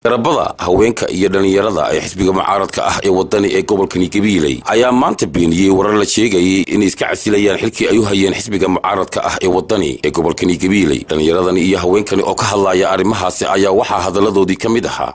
garabada haweenka iyo dhallinyarada ee xisbiga mucaaradka ah ee wadani ee gobolkani gabiiley ayaa maanta beeniyey warar la sheegayay inay iska casilayaan xilkii ay u hayeen xisbiga mucaaradka ah ee wadani ee gobolkani gabiiley dhallinyaradani iyo haweenkani oo ka hadlaya arrimahaasi ayaa waxaa hadalladoodii ka mid ahaa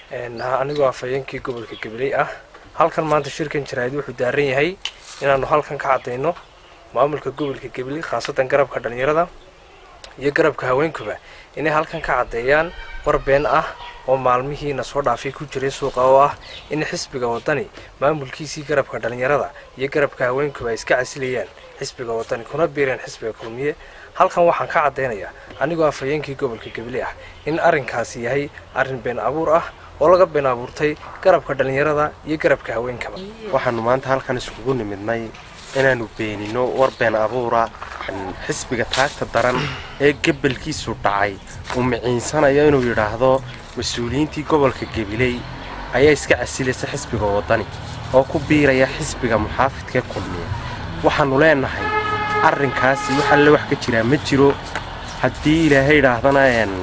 anigoo afhayeenkii gobolka gabiley ah halkan maanta shirkan jaraa'id wuxuu daaran yahay inaanu halkan ka caddayno maamulka gobolka gabiley khaasatan garabka dhallinyarada iyo garabka haweenkuba inay halkan ka caddeeyaan war been ah oo maalmihiina soo dhaafay ku jiray suuqa oo ah in xisbiga wadani maamulkiisii garabka dhallinyarada iyo garabka haweenkuba ay iska casilayaan xisbiga wadani kuna biireen xisbiga kulmiye halkan waxaan ka caddaynayaa anigoo afhayeenkii gobolka gabiley ah in arrinkaasi yahay arrin been abuur ah oo laga been abuurtay garabka dhallinyarada iyo garabka haweenkaba waxaanu maanta halkan iskugu nimidnay inaanu beenino war been abuura xisbiga taagta daran ee gebalkiisu dhacay uu miciinsanayo inuu yidhaahdo mas-uuliyiintii gobolka gabiley ayaa iska casilaysa xisbiga wadani oo ku biiraya xisbiga muxaafidkaee kulmiya waxaannu leenahay arrinkaasi wax alle wax ka jiraa ma jiro haddii ilaahay idhaahdana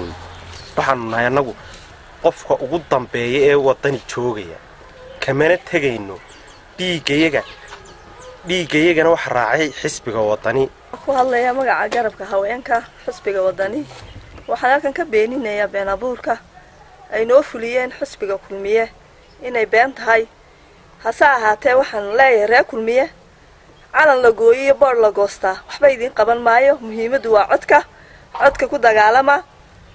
waxaanu nahay annagu qofka ugu dambeeya ee wadani joogaya kamana tegayno dhiiggayaga dhiiggayagana waxa raacay xisbiga wadani ku hadlaya magaca garabka haweenka xisbiga wadani waxaan halkan ka beeninayaa been abuurka ay noo fuliyeen xisbiga kulmiye inay been tahay hase ahaatee waxaan leeyahay reer kulmiye calan la gooyo iyo boodh la goostaa waxba idiin qaban maayo muhiimaddu waa codka codka ku dagaalama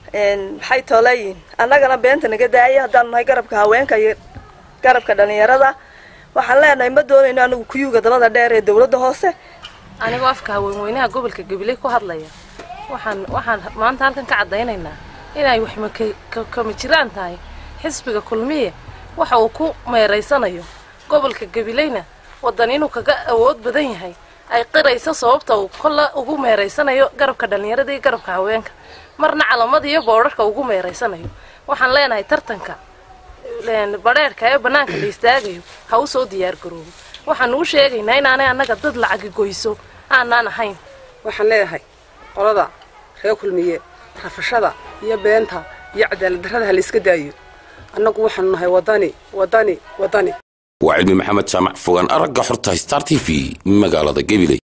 maxay tooleeyihin annagana beenta naga daaya haddaanu nahay garabka haweenka iyo garabka dhallinyarada waxaan leenahay ma doonayno anigu kuyuuga dabada dheer ee dawladda hoose anigoo afka haweenweynaha gobolka gabiley ku hadlaya waxaan waxaan maanta halkan ka caddaynaynaa inay waxma kama jiraan tahay xisbiga kulmiye waxa uu ku meeraysanayo gobolka gabileyna waddan inuu kaga awood badan yahay ay qirayso sababta uu kolla ugu meeraysanayo garabka dhallinyarada iyo garabka haweenka marna calamada iyo boodharka ugu meeraysanayo waxaan leenahay tartanka badheerhka ee bannaanka la istaagayo ha u soo diyaargaroobo waxaanu u sheegaynaa inaanay annaga dad lacagi goyso aanaan ahayn waxaan leeyahay qolada reer kulmiye rafashada iyo beenta iyo cadaaladdarrada ha la iska daayo annagu waxaanu nahay wadani wadani wadani waa cilmi maxamed jaamac fogaan aragga xorta star t v magaalada gabiley